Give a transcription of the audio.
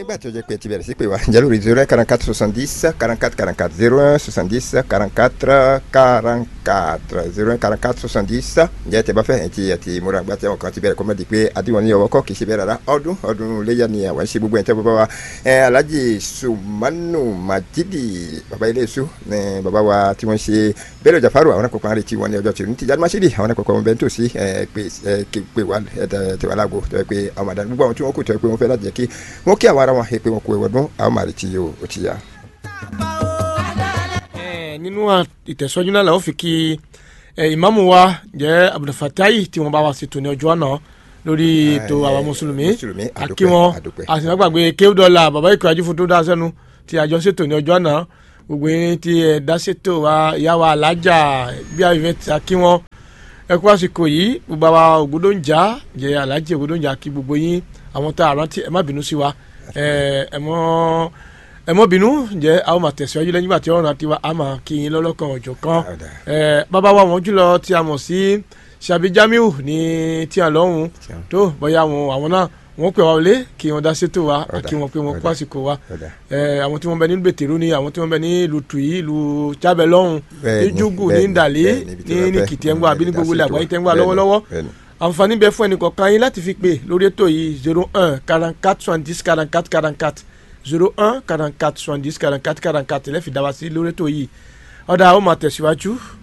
nígbà tí ó jẹ́ pé ti bẹ̀rẹ̀ sí pé wá ǹjẹ́ lórí zero one quarante quatre soixante dix quarante quatre quarante quatre zero un soixante dix quarante quatre quarante quatre zero un quarante quatre soixante dix ǹjẹ́ tẹ bá fẹ́ ẹ̀ ti ẹ̀ ti múra gbà tí àwọn kan ti bẹ̀rẹ̀ kọ́mọ́dé pé àdìwọ̀n ní ọwọ́ kọ́ kì í ṣe bẹ́ẹ̀ rárá ọdún ọdún léyà ni àwọn ṣe gbogbo ẹ̀ tẹ́ bàbá wa ẹ̀ alhaji sumanu majidi bàbá ilé iṣu ní bàbá wa tí wọ́n ṣe bẹ́ẹ̀rẹ̀ jafaru àwọn akọ̀kọ̀ àrè tí wọ́n ní ọjọ́ tí ní tìjà masidi àwọn akọ̀kọ̀ wọn bẹ́ẹ̀ tó sí ẹ̀ pé ẹ̀ pé wà ẹ̀ tẹ̀wá lágbo tẹ̀ pé àwọn àdánù gbogbo àwọn tí wọ́n kù tẹ̀ pé wọ́n fẹ́ láti jẹ́ kí wọ́n kí àwọn ara wọn pé wọ́n kú ẹ̀wọ̀dún àwọn màrí tí yóò ó ti yá. nínú ìtẹ̀sọ́jú náà làwọn fi kí ìmáàmù wa jẹ́ abdulfatayi tí wọ́n bá wa ṣètò ní ọjọ́ náà lórí ètò àwọn mùsùlùmí àkí wọn àtìmọ́gbàgbé kéwùdọ́là bàbá ìkọ̀ ajífò tó dá sẹ́nu tí àjọ ṣètò ní ọjọ́ náà gbogbo yín tí ẹ dá ṣètò wa ìyá wa alájà bí àyùfẹ́ ti àkí wọn ẹ kú àsìkò yìí gbogbo àwa ògbódòǹjà jẹ alájì ògbódòǹjà kí gbogbo yín àwọn tá a rántí ẹ má bínú sí wa ẹ mọ ẹ mọ bínú jẹ a ó máa tẹ̀síwájú lẹ́yìn ìgbà tí ọ̀run àti wa a máa kí yín lọ́lọ́kan ọ̀jọ̀ kan ẹ bàbá wa wọn jùlọ tí a mọ̀ sí Ṣàbí Jamiu ní tí a lọ́hùn tó bóyá àwọn àwọn náà wọ́n pè wá wọlé kí wọ́n dá sétò wa kí wọ́n pé wọ́n kó àsìkò wa àwọn tí wọ́n bẹ ní bẹ̀tẹ̀rù ni àwọn tí wọ́n bẹ ní ìlú tuyi ìlú jábẹ̀ lọ́hùn ní jugu ní ndàlẹ́ ní ní kìtẹ́ngbà àbí ní gbogbo ilẹ̀ àgbáyé tẹ́ngbà lọ́wọ́lọ́wọ́ àǹfààní bẹ fún ẹnì kọ̀ọ̀kan yín láti fi pè lórí ètò yìí zero un quarante quatre soixante dix quarante quatre quarante quatre zero un quarante quatre soixante dix quarante quatre quarante quatre lẹ́fì dá wa sí lórí ètò yìí ọ̀dà ó máa tẹ̀síwájú